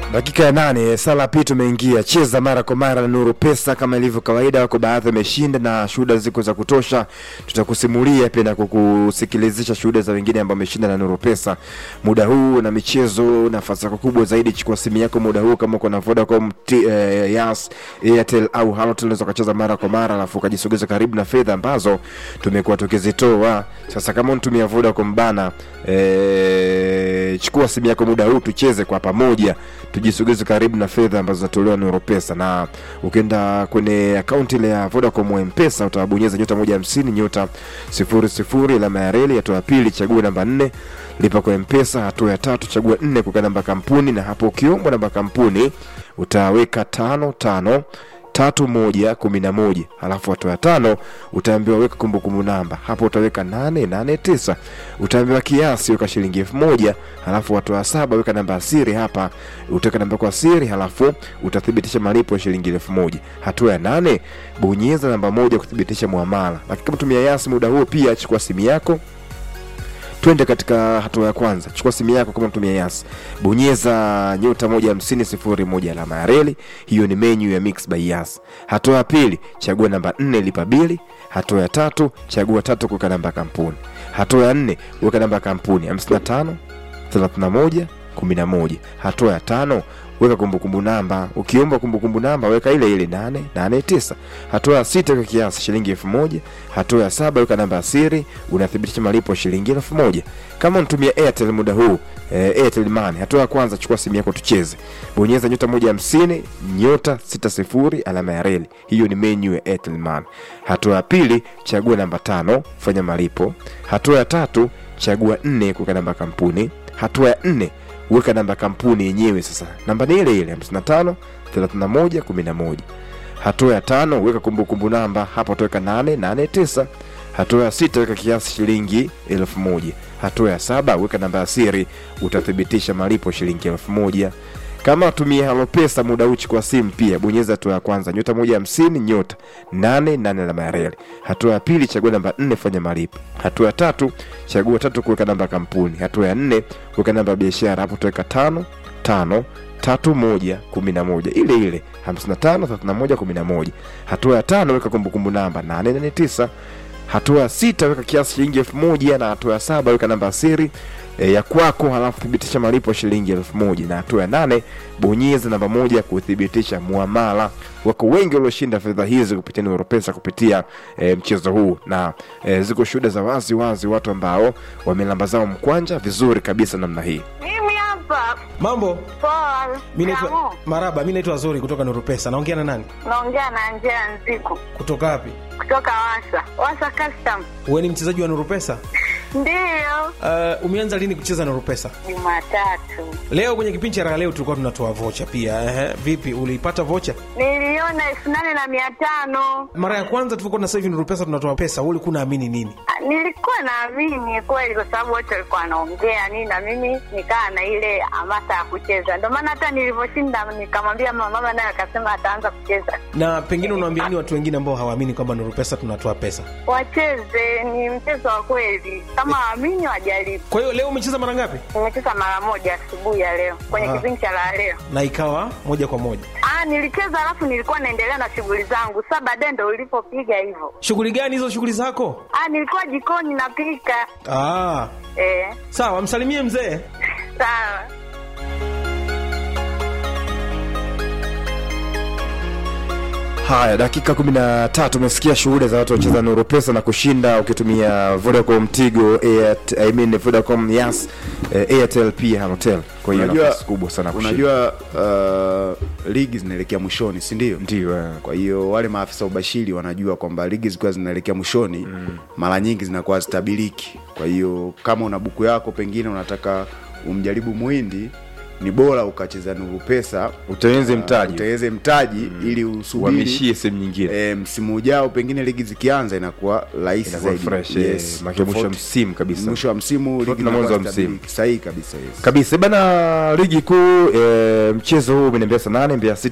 Dakika ya nane sala pi tumeingia cheza mara kwa mara na Nuru Pesa kama ilivyo kawaida, wako baadhi wameshinda na shuhuda ziko za kutosha. Tutakusimulia pia na kukusikilizisha shuhuda za wengine ambao wameshinda na Nuru Pesa muda huu na michezo. Nafasi yako kubwa zaidi, chukua simu yako muda huu, kama uko na Vodacom, T- eh, Yas, Airtel au Halotel, unaweza ukacheza mara kwa mara, alafu ukajisogeza karibu na fedha ambazo tumekuwa tukizitoa. Sasa kama unatumia Vodacom bana, eh, chukua simu yako muda huu, tucheze kwa pamoja tujisogeze karibu na fedha ambazo zinatolewa na Europesa, na ukienda kwenye akaunti ile ya Vodacom M-Pesa utabonyeza nyota moja hamsini nyota sifuri sifuri alama ya reli, hatua ya pili chagua namba nne lipa kwa M-Pesa, hatua ya tatu chagua nne kuweka namba kampuni, na hapo ukiombwa namba kampuni utaweka tano tano tatu moja kumi na moja halafu hatua ya tano utaambiwa weka kumbukumbu namba hapo utaweka nane nane tisa utaambiwa kiasi weka shilingi elfu moja halafu hatua ya saba weka namba ya siri hapa utaweka namba kwa siri halafu utathibitisha malipo ya shilingi elfu moja hatua ya nane bonyeza namba moja kuthibitisha muamala lakini kama tumia yasi muda huo pia chukua simu yako twende katika hatua ya kwanza chukua simu yako kama mtumia yas bonyeza nyota moja hamsini sifuri moja alama ya reli hiyo ni menyu ya mix by yas hatua ya pili chagua namba nne lipa bili hatua ya tatu chagua tatu kuweka namba ya kampuni hatua ya nne weka namba ya kampuni 55 31 11 hatua ya tano weka kumbukumbu namba ukiomba kumbukumbu namba weka ile ile 889 hatua ya sita weka kiasi shilingi elfu moja hatua ya saba weka namba ya siri unathibitisha malipo ya shilingi elfu moja kama unatumia airtel muda huu eh, airtel money hatua ya kwanza chukua simu yako tucheze bonyeza nyota moja hamsini nyota sita sifuri alama ya reli hiyo ni menyu ya airtel money hatua ya pili chagua namba tano fanya malipo hatua ya tatu chagua nne kuweka namba ya kampuni hatua ya nne weka namba ya kampuni yenyewe sasa namba ni ile ile 55 31 11 hatua ya tano weka kumbukumbu namba hapa utaweka 889 hatua ya sita weka kiasi shilingi elfu moja hatua ya saba weka namba ya siri utathibitisha malipo shilingi elfu moja kama tumia halopesa muda uchi kwa simu pia bonyeza hatua ya kwanza nyota moja hamsini nyota nane nane alama ya reli hatua ya pili chagua namba nne fanya malipo hatua ya tatu chagua tatu kuweka namba ya kampuni hatua ya nne weka namba ya biashara hapo utaweka tano tano tatu moja kumi na moja ile ile hamsini na tano thelathini na moja kumi na moja hatua ya tano weka kumbukumbu namba nane nane tisa hatua ya sita weka kiasi shilingi elfu moja na hatua ya saba weka namba ya siri e, ya kwako halafu thibitisha malipo ya shilingi elfu moja na hatua ya nane bonyeza namba moja kuthibitisha muamala wako wengi walioshinda fedha hizi kupitia Neuropesa kupitia e, mchezo huu na e, ziko shuhuda za wazi wazi watu ambao wamelamba zao mkwanja vizuri kabisa namna hii Mimi hapa Mambo, poa. mi naitwa Kamu, Maraba, mi naitwa Zuri kutoka Nuru Pesa. Naongea na nani? naongea na Angela Nziku Kutoka wapi? kutoka Wasa Wasa Custom. Wewe ni mchezaji wa Nuru Pesa? Ndiyo, Uh, umeanza lini kucheza Nuru Pesa? Jumatatu Leo kwenye kipindi cha raha leo tulikuwa tunatoa vocha pia. Ehe, vipi uliipata vocha? niliona elfu nane na mia tano. Mara ya kwanza tulikuwa na sasa hivi Nuru Pesa tunatoa pesa, wewe ulikuwa unaamini nini? Ah, Nilikuwa naamini kweli, kwa sababu wote walikuwa wanaongea nini, na mimi nikaa na ile hamasa ya kucheza. Ndio maana hata nilivyoshinda nikamwambia mama, mama naye akasema ataanza kucheza. Na pengine unawaambia nini watu wengine ambao hawaamini kwamba Nuru Pesa tunatoa pesa? Wacheze, ni mchezo wa kweli, kama waamini wajaribu. Kwa hiyo leo umecheza mara ngapi? Nimecheza mara moja asubuhi ya leo kwenye Ah. kipindi cha la leo. Na ikawa moja kwa moja. Ah, nilicheza alafu nilikuwa naendelea na shughuli zangu. Sasa baadaye ndo ulipopiga hivyo. Shughuli gani hizo shughuli zako? Ah, nilikuwa jikoni napika. Ah, Eh, sawa, msalimie mzee. sawa. Haya, dakika kumi na tatu umesikia shuhuda za watu wacheza Nuru Pesa na kushinda ukitumia Vodacom, Tigo, Airtel, I mean Vodacom, Yas, eh, Airtel pia Halotel. Kwa hiyo Unajua- nafasi kubwa sana kushinda. unajua uh, ligi zinaelekea mwishoni si ndio Ndio, eh. kwa hiyo wale maafisa ubashiri wanajua kwamba ligi zikiwa zinaelekea mwishoni mm. mara nyingi zinakuwa zitabiliki kwa hiyo kama una buku yako pengine unataka umjaribu muhindi ni bora ukacheza nuru pesa Utengeneze uh, mtaji. utengeneze mtaji ili usubiri Uhamishie sehemu nyingine. e, msimu ujao pengine ligi zikianza inakuwa rahisi Inakuwa zaidi fresh, eh, maana mwisho wa tofauti- msimu kabisa. mwisho wa msimu Tofauti ligi na mwanzo wa inakuwa msimu. zitabiliki. sahihi kabisa yes. kabisa bana ligi kuu e, mchezo huu umeniambia saa nane Mbeya City